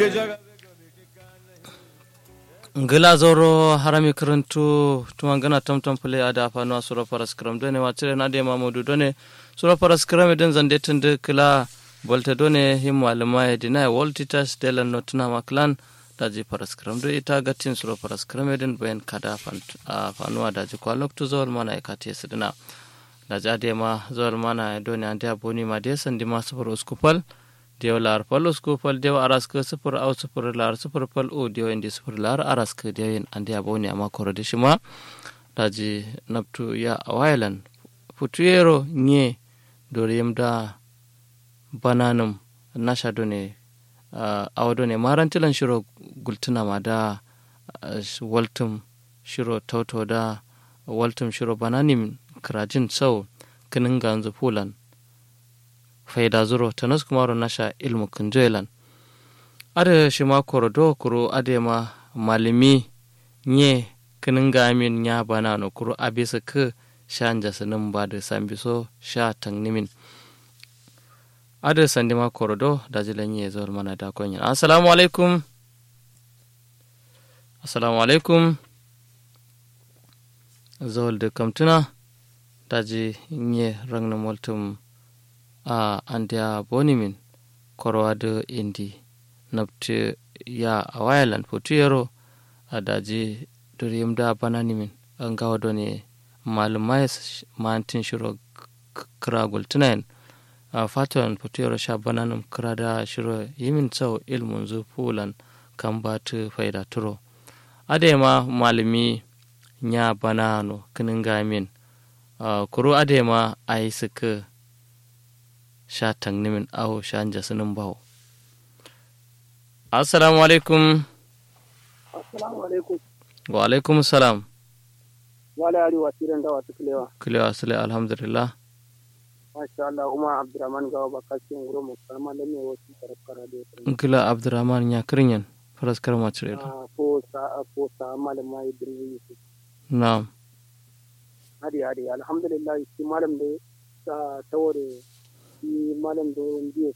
ngila zoro harami karantu tumangana tamtam pule ada fanu sura paras kram done wacire na de mamudu done sura paras kram den zande tunde kila bolte done him malama e dina voltitas dela notna maklan daji paras kram do ita gatin sura paras kram den ben kada fanu daji kwalok tu zol mana e kati sidina daji ade ma zol mana done ande aboni ma de sandi ma sufur uskupal dew lar pal uskupal dew araska sufur au sufur lar sufur pal u dew indi sufur lar araska dew yin ande aboni ama korode shima daji naptu ya awailan futuyero nye dore yimda bananum nasha done uh, awa done marantilan shiro gultuna ma da uh, waltum shiro tauto da waltum shiro bananim krajin sau kinin ganzu fulan faida zuro tanas kumaro nasha ilmu kunjoilan ada shima korodo kuro ade ma malimi nye kinin gamin nya banano kuro abisa ke shanja sanin ba da sambiso sha tangnimin ada sandi ma korodo da jilan ye zuwa mana da konya assalamu alaikum assalamu alaikum zawal da kamtuna daji nye rangna multum a andiya bonimin korwa da indi nabti ya a wayalan putu yaro a daji duriyim da bananimin an gawa ne malumai mantin shiro kira gultunayin a fatan fitowar sha bananum kira da shiro yimin tsau ilmun zu fulan kan ba ta faida turo adema malumi nya banano kinin gamin kuro adema a yi suka sha tangnimin awo sha jasinin bawo assalamu alaikum assalamu alaikum wa alaikum salam wala ari wasiran da wata kilewa kilewa sule alhamdulillah masha Allah kuma Abdurrahman gawa bakasi nguro mu kalma da me wasu karkara da nkila abdurrahman ya kirinyan faraskar macire ah ko sa ko sa malama idris na'am hadi hadi alhamdulillah shi malam da ta tawore shi malam da ndiye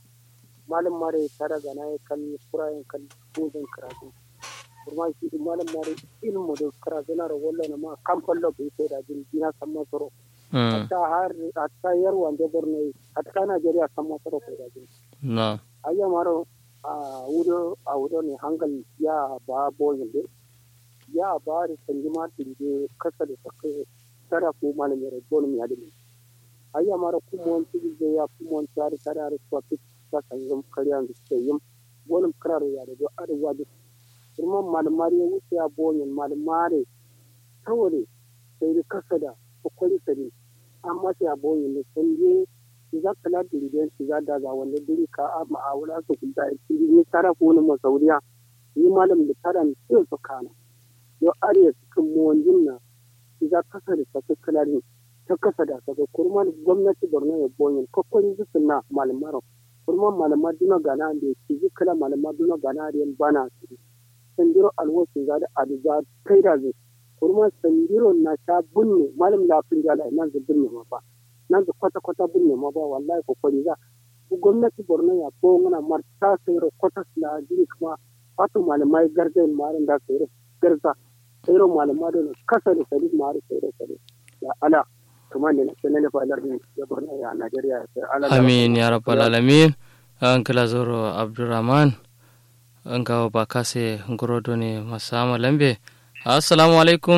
malam mare tara ga na kan kurayen kan kudin karatu kuma shi malam mare ilmu da karatu na rawalla na ma kan fallo bai sai da jin dina san masoro hatta har hatta yar wanda borno hatta najeriya san masoro ko da jin na ayya maro a wudo a wudo ne hangal ya ba boyin de ya ba da sanji ma tinje kasa da sake tara ko malam ya bon mi adini ayya maro kumon tigi je ya kumon tare tare ar ko pit ta san zum kariyan da ke yim bonum kararo ya da ar wadi kuma malam mari ya wuce ya boyin malam mare saboda sai da kasa da kokari tare amma sai a boyin ne sun je za ka la dirigen shi za da ga wanda diri ka a ma'awula su kuda ya ci ni tara ko ni masauriya ni malam da tara ni sai su kana yo ariya cikin muwanjin na shi za kasa da saka kalarin ta kasa da saka kurma gwamnati borno ya boyin kokori su na malamaro kurma malama duna gana da ya ci kala malama duna gana da yan bana su sandiro alwasu za da aduza kai da zai kurma sandiro na ta bunne malam lafin jala nan zai bunne ma ba nan da kwata-kwata binne ma ba wallahi kokari za gwamnati borno ya ko ngana marta sayro kwata la jiri kuma wato malamai gargayin marin da sayro garza sayro malamai da kasa da sadi mari sayro sadi ya ala kuma ne na ne fa alarmi ya borno ya Najeriya ya ala amin ya rabbal alamin an kala zoro abdurrahman an gawo ba kase ngorodo ne masama lambe assalamu alaikum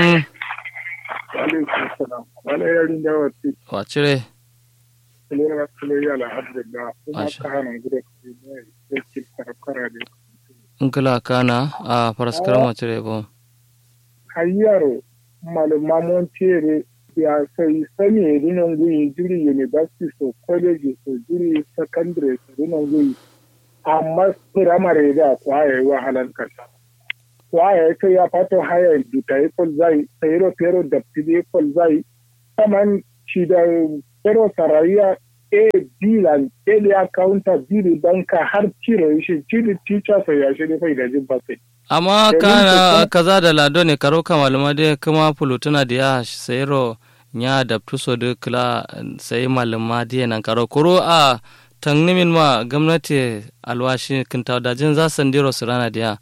alaikum salam wala yarin da wati wacire kulera wa kulera ala abdullah kuma Masha. ka hana gure ku ne da ke karkara da nkila kana a faraskar macire bo hayyaro malama mon tere ya sai sani rinan guyi jiri university so college so jiri secondary so rinan guyi amma primary da kwaye wahalan kasa kwaye sai ya fato haya duta ikon zai sayro pero da pidi ikon zai kaman shi da pero sarariya a bilan elia counter biri banka har cire shi cire teacher sai ya shi ne fai da jin basai amma Domin kana kusan- kaza da lado ne karo kamalama de kuma fulutuna da ya sayro nya da tuso de kla sai malama de nan karo kuro a tangnimin ma gwamnati alwashi kinta da jin za sandiro su rana diya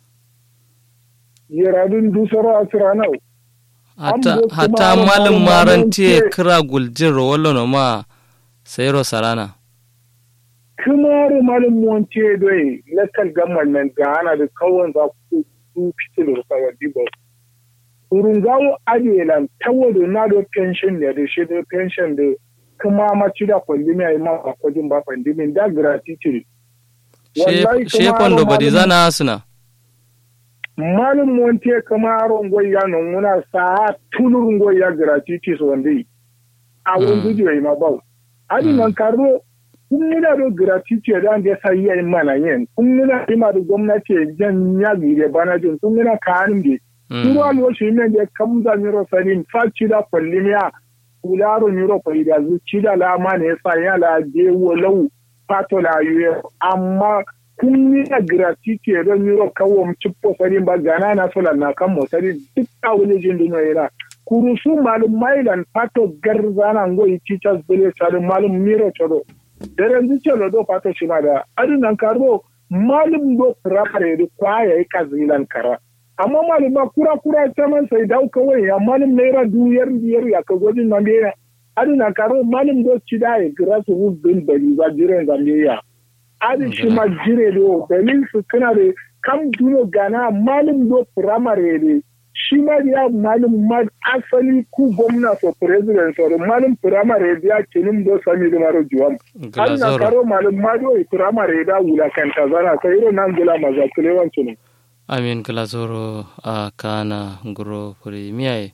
yiradun dusaro asiranau hatta Ambo hatta kuma malin malum maranti maranti- kira guljin rawallo no ma sayro sarana kumaru malum monte doy local government ga ana da kawon za ku su fitil sawa dibo urungawo adelan tawodo na do pension ne da shi da pension da kuma ma ci da kwandimi ai ma ba kwajin ba kwandimi da gratitude Wallahi she kuma kondo malum- badi zana suna malum monte kamaro ngoya no muna sa tulur ngoya gratitude wande a Mm. wani video ma ba adi Mm. nan karo kun nuna do gratitude da da sai yayi mana yin kun nuna ima da gwamnati jan ya gire bana jin kun nuna kanin de Turu alwo shi ne da kamza miro sarin faci da kwallimiya kularo miro kwai da zuci da lama ne sa ya la de wolau pato la yuye amma kun ni da gratitude don miro kawo mu cippo sarin ba gana na sola na kan mo sarin duk a wani jin dino yana kuru su malum mailan pato garzana ngoyi teachers bele sarin malum miro choro daren zuce lo do pato shi ma da adinan karo malum do primary do kwaya yi kazilan kara amma malama kura kura ta man sai dau kawai ya malum naira duyar biyar ya ka gwajin nan biya adi na karo malum do ci da ya gira su wu bin bali ba jiren zambiya adi shi ma jire do dalil su kana da kam duno gana malum do primary ne shi ma ya malum ma asali ku gwamna so president so malum primary ya kinin do sami da maro juwam adi na glazoro karo malum ma do primary da wula kan tazana sai irin nan gula mazakule wancin amin glazoro a kana nguro puri miyai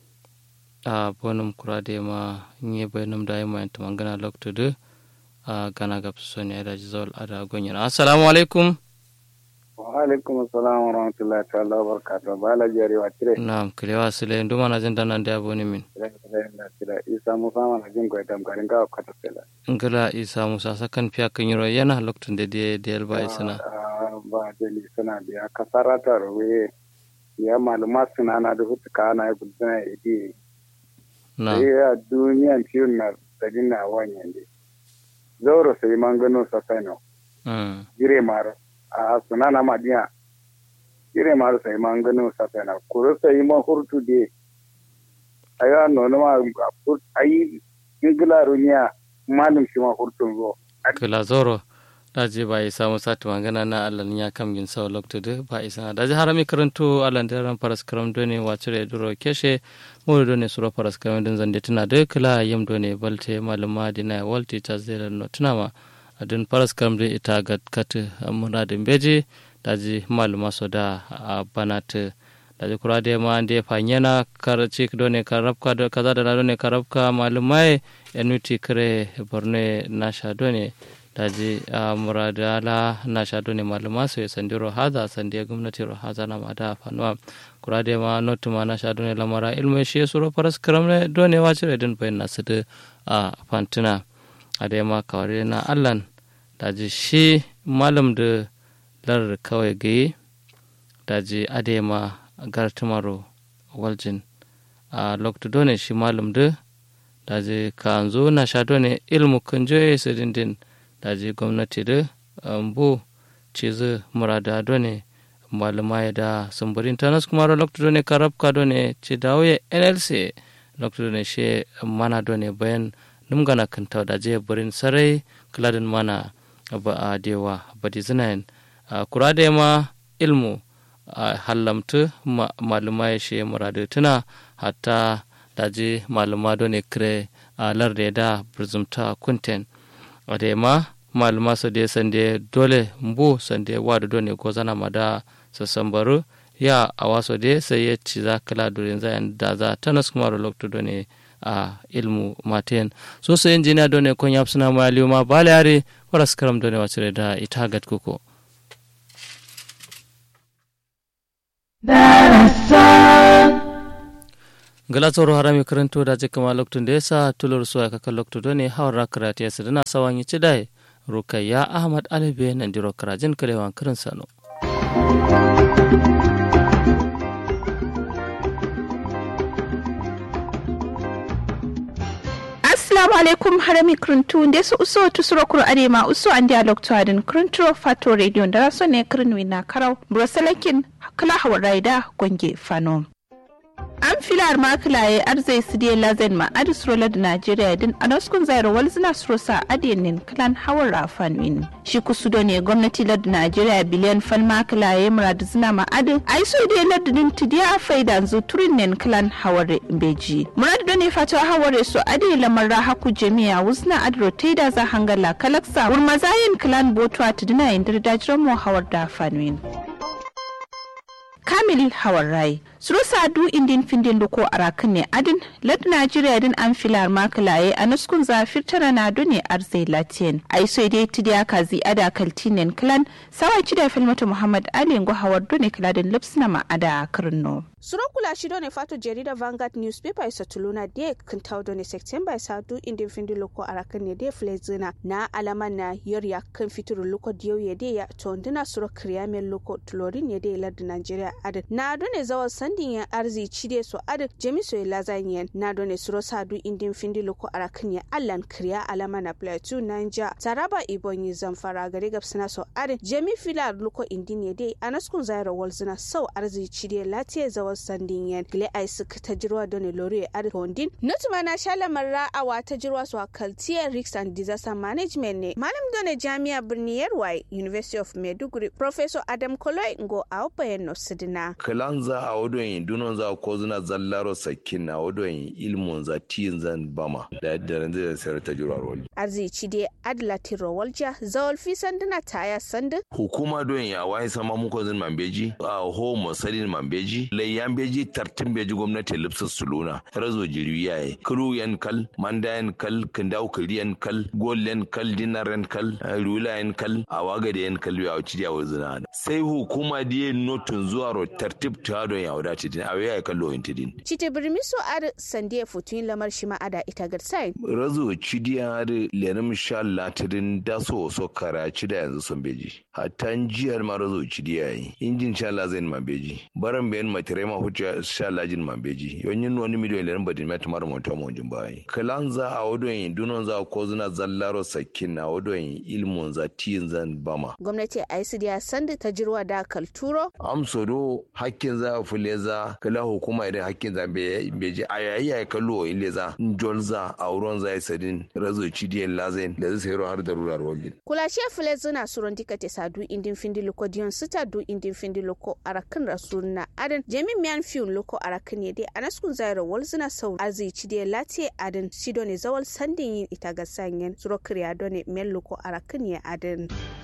a bonum kurade ma nye bayanum da yamma yanta mangana lokto de a gana gab soni ada jizol ada gonyana assalamu alaikum wa alaikum assalam wa rahmatullahi ta'ala wa barakatuh bala jari wa tire na'am kilewa sile nduma na jin nan da aboni min tire isa musa mana jin ko tam karin ka kata sela ngala isa musa sakan fiya kan yiro yana lokto de de de ba isana ba deli sana biya kasarata rowe ya maluma suna na da hutu kana ya gudana idi na ya duniyan ciwon na tsadin na wanyan de zauro sai mangano sa saino mm jire mar a suna na madiya jire mar sai mangano sa saino kuro sai ma hurtu de aya no no ma ayi ingila runya malum shi ma hurtun zo glazoro daji ba isa musa tu mangana na alan ya kam gin saw lokto de ba isa daji harami karanto alan de ran paras karam done wacire duro keshe mo done suro paras karam din zande tuna de kala yam done balte maluma dina walti tazela no tuna ma adin paras karam de ita gat kat amuna de beji daji maluma so da a banat daji kura de ma ande fanyana kar chik done karabka do kaza da done karabka malumai enuti kare borne nasha done daji a muradala na shaɗo ne maluma su sandiro haza sandiya gwamnati ro haza na mada fanuwa kurade ma notu ma na shaɗo ne lamara ilmi shi suro faras karam ne done wa cire din bayan nasu da a fantina a da ma kawari na allan daji shi malam da lar kawai gaye daji ade ma gartumaro waljin a lokto done shi malam da daji kanzo na shaɗo ne ilmu kunjoye su dindin daji gwamnati da ambu cizu murada done maluma da sumburin tanas kuma ro lokto done karabka done ci dawoye nlc lokto done she mana done bayan numgana kanta da je burin sarai kladin mana ba a dewa badi zinayin kurade ma ilmu hallamtu maluma ya she murada tuna hatta daji maluma done kire a larde da burzumta kunten adema maluma su de sande dole mbu sande wadu done ko zana mada sasambaru ya a waso de sai ya ci za kala durin zayan da za tanas kuma lokto done a ilmu maten so sai injiniya done kon yap suna ma liuma bale are waras karam done wacire da ita gat kuko gala tsoro harami karanto da jika ma loktun da yasa tulur suwa kaka loktu done hawar karati yasa dana sawan yi cidai rukayya ahmad alibe nan diro karajin kalewan karin sano assalamu alaikum harami kruntu nde so uso tusuro kuro adema uso andi alok to adin krunturo fato radio ndara so ne krunwi na karau brosalakin kala hawarraida gonge fano an filar makilaye arzai su diya lazen ma adis rola da najeriya din a naskun zairo wal zina sa adiyanin kalan hawar rafan shi kusudo ne gwamnati lad najeriya biliyan fal makilaye murad zina ma adin ai so diya lad din tidiya a faida zu turin nen kalan hawar beji murad da ne fata hawar so adiya lamar haku jami'a wuzna adro taida za hangala kalaksa wurmazayin kalan botuwa tidina yin dirdajiran mu hawar da fanwin. kamil hawarrai surusa du indin findin luko arakan ne adin lad najeriya din an filar makilaye a nuskun zafir tara na dune arzai latin ai so dai tidiya kazi ada kaltinen clan sawa da filmatu muhammad ali ngo hawar dune kladin lipsna ma ada kirno Suro kula shi ne fato jarida Vanguard newspaper isa tuluna de kan tawo ne September isa du indin findi loko arakan ne de flezina na alaman na yor ya kan fituru loko diyo ya de ya to ndina suro kriyamen loko tulorin ya de lardin Nigeria adin na do ne zawa sandin ya arzi cide so adin jemi so lazanyen na do ne suro sa du indin findi loko arakan ya allan kriya alama na plateau Niger Taraba Ibonyi Zamfara gari gabsana so adin jemi filar loko indin ya de anaskun zaira walzina sau arzi cide latiye zawa sandin yan gile ai suka ta jirwa don lori a hondin nutuma na shala marra awa ta jirwa su kaltiyar risk and disaster management ne malam done jami'a birni yarwai university of maiduguri professor adam koloi ngo a bayan no sidina kalan za a wadon yin dunon za ko zuna zallaro sakin na wadon yin ilmun za tiyin zan bama da yadda ran zai sayar ta jirwa roli arzici dai adlati rawalja zawal fi sanduna taya sandin hukuma don ya wai sama muko zin mambeji a ho musalin mambeji lai yan beji tartin beji gwamnati lipsa suluna razo jiri yaye kuru yan kal manda yan kal kindau kiri yan kal gol yan kal dinar yan kal rula yan kal awaga da yan kal ya wuci ya wuzina sai hukuma diye notun zuwa ro tartib ta don ya wadace din awe ya kallo yin tidin cite birmiso ar sandiya futun lamar shi ma'ada ita garsai razo cidiya ar lenim sha latirin daso so karaci da yanzu sun beji hatta jiyar ma razo cidiya yi injin sha la zai mambeji baran bayan matire ma hutu sha lajin mambeji yonyin wani miliyon lenin badin ma tumar mota mo jin bayi kalan za a wadon yin dunon za ko zuna zallaro sakin na wadon yin ilmun za tiyin zan bama gwamnati a yi ya sanda ta jirwa da kalturo amso do hakkin za fule za kala hukuma idan hakkin za beji a yayi ya kallo ile za njol za a wurin za yi sadin razo cidiyan lazen da zai sayarwa har da rurar wajen kula shi fule zuna suron dika te sadu indin findi loko diyon sita du indin findi loko arakan rasulna adan jami miyan fiyun loko arakan ne dai anaskun zaira wal zuna sau azi cidiyan lati adan sido ne zawal sandin yin ita ga sanyen suro kriya done men loko arakan ya adan.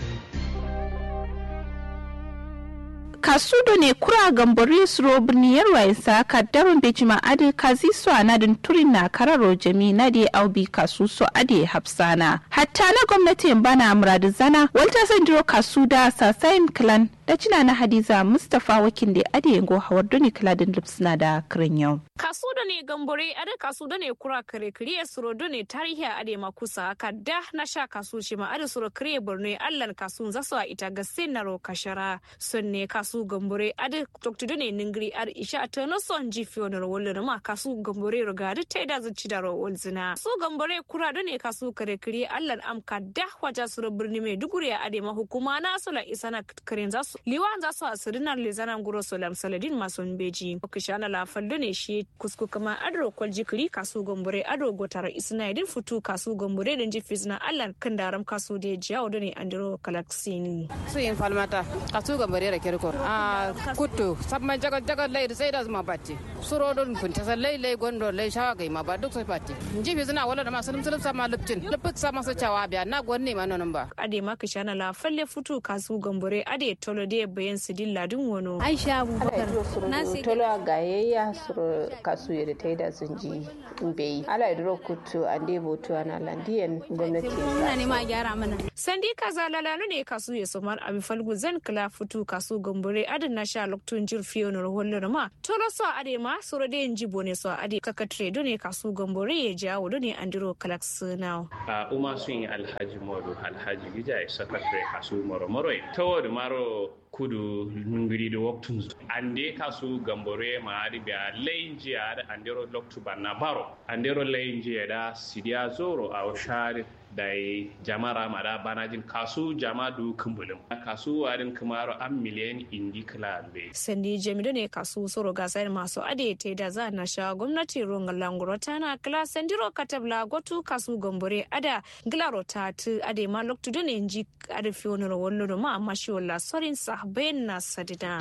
kasudo ne kura gambari suro birniyar waisa kaddaron bejima ade kazi so anadin turin na kararo jami na de aubi kasu so ade hafsana hatta na gwamnatin bana muradu zana walta sanjiro kasu da sasayin clan da cina na hadiza mustapha wakin da ade yango hawar doni kladin lipsina da kirin yau kasu da ne gambore ade kasu da ne kura kare kiriye suro da ne tarihi ade makusa kadda na sha kasu shi ma ade suro kiriye borno allan kasu zasu a ita ga senaro kashara sun ne kasu gambore ade dr da ne ningiri ar isha ta no son ji fionar wallon ma kasu gambore roga da ta da zuci da rawol zina su gambore kura da ne kasu kare kiriye allan am kadda waja suro birni mai duguri a ade ma hukuma na sula isa na karen zasu liwan zasu a sirinar lezanan guro solam saladin mason beji okishana la faldo ne shi kusku kama adro kwal jikiri kasu gambore ado gotar isna idin futu kasu gambore din ji fizna allan kan daram kasu de jawo da ne andro kalaksini su yin falmata kasu gambore da kirko a kuttu sabman jagal jagal lai da sai da zuma batti suro don funta sallai lai gondo lai shawa gai ma ba duk sai batti ji fizna wala da ma salim salim sama lupcin lupuk sama sa cawa biya na gwanne ma nonon ba ade ma kishana la falle futu kasu gambore ade tolo de bayan sidin ladin wono aisha abubakar na tolo gayayya suro kasu yere taida sunji mbeyi ala idro kutu ande botu ana landiyan gwamnati muna nema a gyara mana sandi kaza lalanu ne kasu ya somar abi falgu zan kala futu kasu gambore adin na sha loktun jir fiyon rohollon ma tolo so ade ma suro de nji bone so ade kakatre do ne kasu gambore ya jawo do ne andiro kalaks now a uma sun yi alhaji modu alhaji gija ya sakatre kasu moro moro tawo da maro kudu nungiri da waktun ande kasu gambore ma adi biya layin jiya da andero loktu banna baro andero layin jiya da sidiya zoro a shari da jamara mada banajin kasu jama du kumbulum kasu warin kumaro an miliyan indi kilambe sandi jamido ne kasu soro gasar masu ade te da za na sha gwamnati ronga languro tana kila sandiro katabla gotu kasu gambore ada gilaro ta tu ade ma loktu ne nji ade fionoro wallo ma amma shi wala sorin sahben na sadida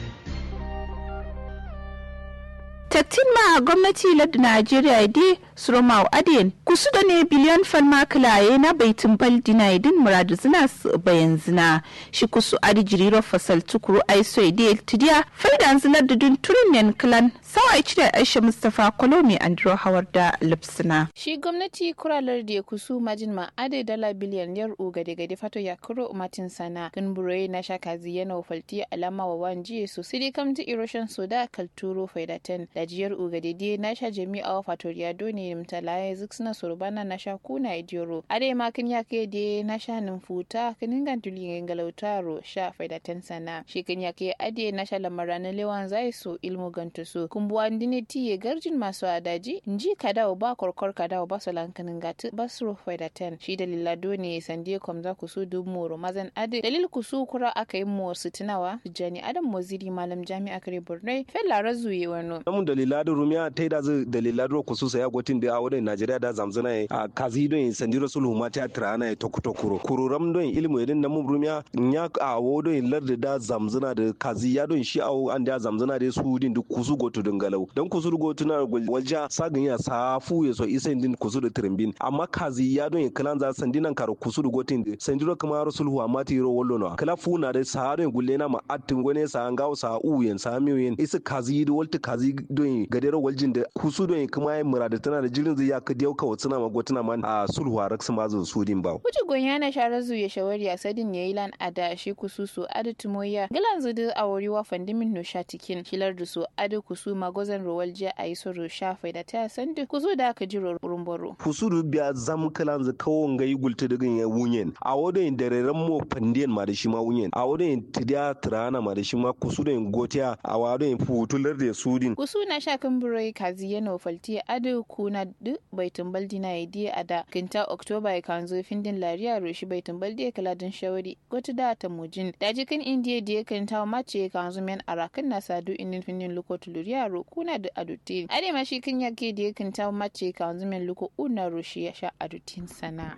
tattin ma gwamnati ladda najeriya dai suromau adiyan kusu da ne biliyan falma kilaye na baitin baldi na idin muradu zina bayan zina shi kusu adi jiriro fasal tukuru aiso idil tidiya faidan zinar da dun turin yan kilan sawa ici da aisha mustapha kolomi andro hawar da lipsina shi gwamnati kuralar da kusu majin ma ade dala biliyan yar u gade gade fato ya kuro matin sana kan buroyi na shakazi yana falti alama wa wanji so sidi kamti erosion soda kalturo faidatan da jiyar u gade die na sha jami'a fatoriya doni mtalaye ziksina sorbana na sha kuna idioro ade ma kin yake de na sha futa kinin gantuli ngalautaro sha faidatan sana shi kin yake ade na sha lamarana lewan zai so ilmu gantusu kumbuwa ndine tiye garjin masu adaji nji kadawo ba korkor kadawo ba solankanin gatu basro faidatan shi dalila doni sandie komza kusu dumuro mazan ade dalil kusu kura aka yi mu situnawa jani adam moziri malam jami'a kare borno fella razuye wano namun dalila da rumiya ta da zai dalila da kusu saya gotin da awon najeriya da zamzana a kazi don sandiro sulhu ma ta trana ya tokuto kuro kuro ram don ilmu yadin namun rumiya nya a wo don larda da zamzana da kazi ya don shi awo an da zamzana da su din duk kusu goto don galau don kusu goto na walja sagin ya safu ya so isa din kusu da trimbin amma kazi ya don kalan za sandinan karo kusu da gotin da sandiro kuma sulhu amma ta yiro wallo na kala funa da saharin gulle na ma attin gone sa an gawo sa uyen sa miyen isa kazi da walta kazi don gadero waljin da kusu don kuma ya murada tana da jirin zai ya ka diyau ka watsuna ma gotuna man a sulhu a raksa ma zan sudin ba wuce gonya na share zu ya shawari a sadin yayi lan ada shi kususu ada tumoya gilan zudu a wuri wa fandimin no shatikin shilar da su ada kusu magozan rowalje a yi soro shafai da ta sandi kusu da aka jiro rumbaro kusu du biya zam kalan za kawon ga yi gulta daga ya wunyen a wadon da reren mo fandiyan ma da shi ma wunyen a wadon tidiya tirana ma da shi ma kusu da gotiya a wadon futular da sudin kusu na sha kan burai kazi yana falti ada kuna du baitin baldi na idi a da kinta oktoba ya kan zo findin lariya roshi baitin baldi ya kala din shawari gotu da ta mujin da jikin indiya da ya kinta mace ya kan zo men arakan na sadu inin findin luko tuluriya ro kuna da adutin ade ma shi kin yake da ya kinta mace ya kan zo men luko una roshi ya sha adutin sana.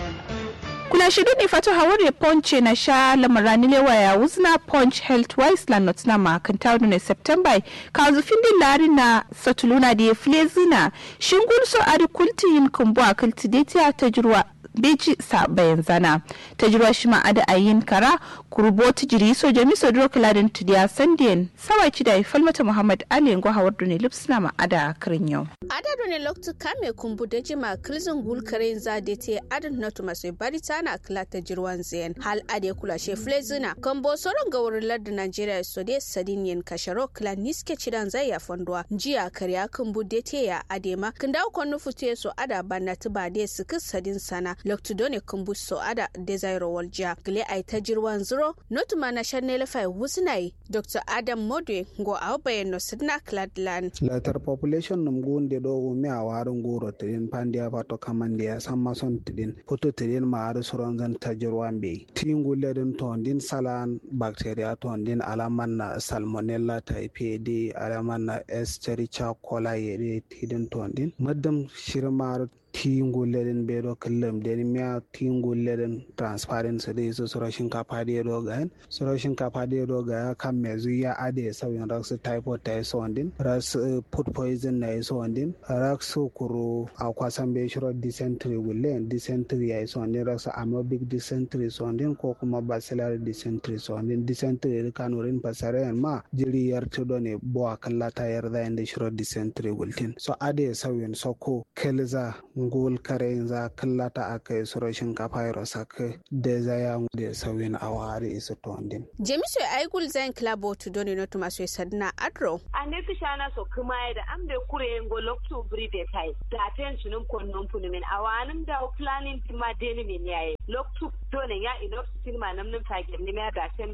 kuna shidu ne fatu hawari ponche na sha lamarani lewa ya wuzna punch health wise la notna ma kan tawdu ne september ka zu findi lari na satuluna da ya file zina shingul so ari kulti yin kumbu a kulti dai ta jirwa beji sa bayan zana ta jirwa shi ma ada ayin kara kurbo ta jiri so jami so dro kaladin tudiya sandiyan sawa ki da falmata muhammad ali ngo hawar ne lipsna ma ada karin yau ada ne loktu kame kumbu da jima kilzin gul karen za da te adan natu masu bari tana kila ta jirwan zayan hal ade kula she flezina kambo soron ga wurin lardin najeriya so de sadin yin kasharo kila niske cidan zai ya fondowa jiya karya kumbu da te ya adema kin dawo kon nufu te so ada banna tuba de su sadin sana loktu done kumbu so ada desairo walja gile ai ta jirwan zuro notu mana shanne fai wusnai dr adam modwe go awbayen no sidna cladland latar population num gunde do umi a warin goro tidin pandiya pato kamandiya samma son tidin poto tidin ma ari soron zan tajirwan be tingulle din tondin salan bacteria tondin alaman na salmonella typhi alaman na escherichia coli yede tidin tondin maddam shirmar tingulleden ɓeɗo kellam den miya tingulleden transparency de so soro shinkafa de ɗo gahen soro shinkafa de ɗo gaya kamme zuya ade sawin ras typhoid ta so ondin ras food poison na so ondin ras kuro akwasan be shiro dysentery gulle dysentery ya so ondin ras amoebic dysentery so ondin ko kuma bacillary dysentery so ondin dysentery kanurin pasaren ma jiri yartudo ne bo akalla ta yarda inde shiro dysentery gultin so ade sawin soko kelza ngol kare za kallata aka yi suro shinkafa ya rasa ka da zaya da sauyin a wari isa tondin. jemiso ai gul zain klabo to doni no tuma so sadna adro ane kishana so kuma ya da ambe kure ngo loktu bride tai da ten sunum kon non punumen awanum da planning tima deni min yaye loktu doni ya ino sinima namnum tagir ni me da ten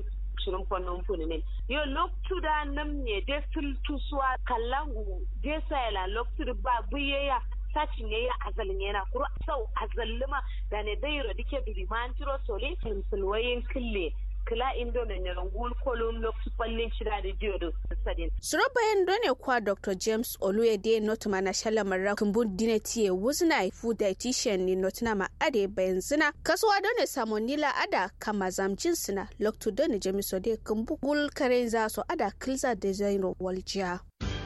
shirin kwanon funumin yo loktu da nam ne de sultusuwa kallangu de sayala loktu ba buyaya sacin yayi azalin yana kuro sau azalluma da ne dai rodike bilimantiro sole sulwayin kille kila indo na nyarangul kolum loktu kwallin shida da jiyo sadin. Suro bayan done kwa Dr. James Oluyede Notuma na shalamar kumbun dine tiye wuzna food dietitian ni notuna ma ade bayan zina kasuwa done samonila ada kama zamjin sina loktu done jemisode kumbu gul karen za so ada kilza design waljiya.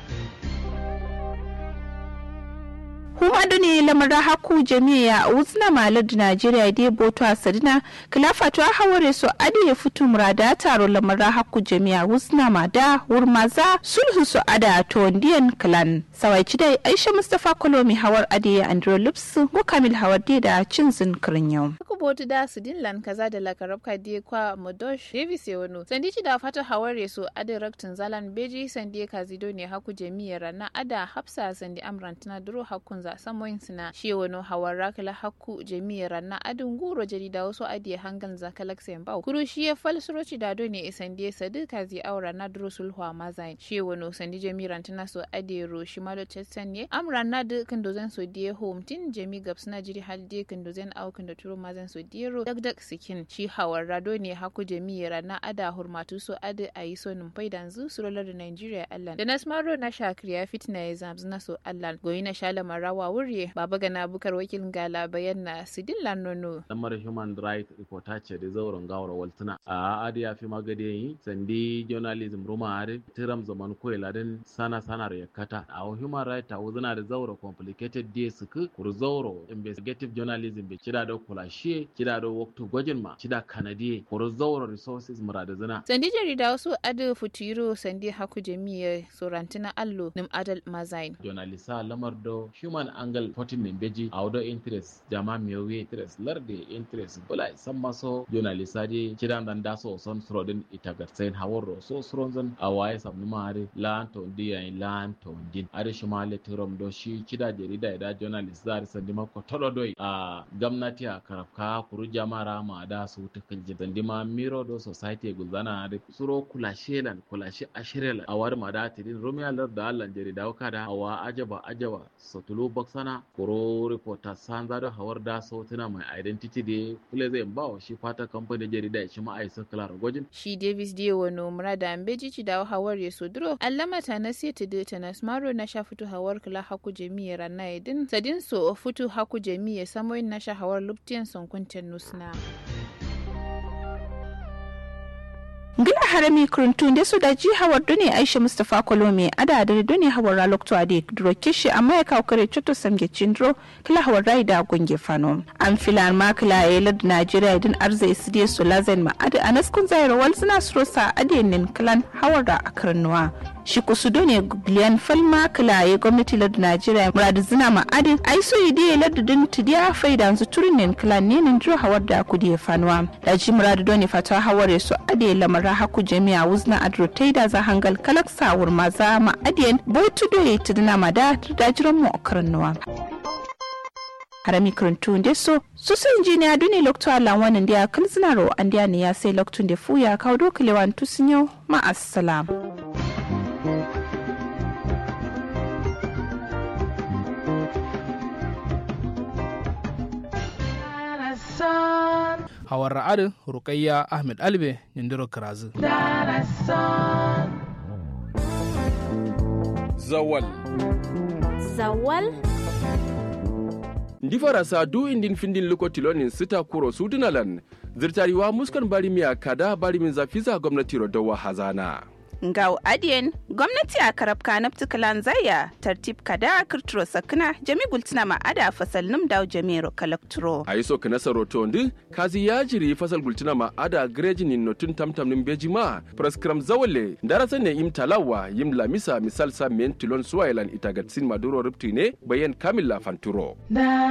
huma ne lamar haku jami'a uzna malar da najeriya dai boto a sadina kilafa to haware so adi ya fito murada taro lamar haku jami'a uzna ma da wurmaza sulhu so ada to ndiyan clan sawai dai aisha mustafa kolomi hawar adi ya andro lips go kamil hawar da cin zin kirin yau botu da su dinlan kaza da lakarabka die kwa modosh davis ya wano sandi ci da fata haware so adi raktin zalan beji sandi kazido ne haku jami'ar na ada hafsa sandi amran tana duro hakun za samoyin sina shi wano hawar rakala haku jami'ar na adin guro jarida wasu adiye hangan za kalaksayin bau kuru shi ya fal suroci da do ne sandi sadi kazi aura na duro sulhu a mazayin shi wano sandi jami'ar tana so adiye ro shi malo chestan ne amran na dukkan dozan so diye home tin jami gabs na jiri hal diye kan dozan aukan da turo mazan so diyero dagdag sikin shi hawar rado ne haku jami'ar na ada hurmatu so adi a yi so numfai da zu surolar da nigeria allan da nasmaro na shakriya fitina ya zamzu na so allan goyi na shala marawa wurye baba gana bukar wakil gala bayan na sidin lanono lamar human right reporter ce da zauren gawar waltuna a adi ya fi magade yi sandi journalism ruma are tiram zaman koyi ladin sana sanar yakata a human right ta wuzina da zauro complicated day suku kur zauro investigative journalism be kida da kulashe kida da waktu gwajin ma kida kanadiye kur zauro resources murada zina sandi jarida wasu adi futuro sandi haku jami'a sorantina allo nim adal mazain journalisa lamar do human angle fotin ne beji a wado interest jama miyowe interest larde interest bula san maso journalisa de kidan dan daso son srodin ita garsain hawaro so sronzan a waye sabnu mare lan to ndiya lan to din are shimale tirom do shi kida jarida da journalist zari sandi mako todo doi a gamnati a karafka kuru jamara ma da su tukul jidan dima miro do society guzana da suro kula shelan kula shi ashirel a war ma da tidin romia lar da allan jarida kada awa ajaba ajaba sotulu boxana koro reporter sanza da hawar da sautina mai identity da kule zai ba wa shi fata kamfanin jarida shi ma aisa klar gwajin shi davis dio wano murada ambeji ci da hawar ya sodro allama ta na seti da ta nasmaro na sha fito hawar kula haku jami'a rana idin sadin so fito haku jami'a samoyin na sha hawar luptiyan sonkunten nusna. ngila harami kuruntu nde da ji hawar dune aisha mustapha kolome ada da dune hawar ralokto ade duro kishi amma ya kawo kare chuto samge chindro kila hawar rai da gunge fano an filan ma kila ya lad najeriya din arza isidiye su lazen ma ade anas kun zaira wal suna surosa ade nin kilan hawar da akarnuwa shi kusu done biliyan falma kila ya gwamnati lad najeriya muradu zina ma ade ai so ide ya lad din tidiya faida zu turin nin kilan ne nin duro hawar da kudi fanuwa da ji muradu done fata hawar ya so ade lamar ra haku jami'a wuzna adro taida za hangal kalak sawur maza ma adiyan botu doye tuduna mada da jiran mu akarnuwa harami kuruntu nde so su su injiniya duni lokto alan wannan dia kalzinaro an dia ne ya sai loktun da fuya kawo dokalewan tusinyo ma assalam hawar ra'adin rukayya ahmed albe nindiro kirazu zawal zawal ndi farasa du indin findin lokotilonin sita kuro sudunalan zirtariwa muskan barimiya kada barimin zafiza gwamnati rodowa hazana ngau adien gwamnati a karabka na ptikalan zaya tartib kada kirturo sakina jami gultina ma ada fasal num daw jamiro kalakturo a yi so kana saroto ndi kazi ya jiri fasal gultina ma ada greji ni notun tamtam nin beji ma praskram zawale darasa ne im talawa yim lamisa misal sa men tilon suwailan itagatsin maduro ripti ne bayan kamilla fanturo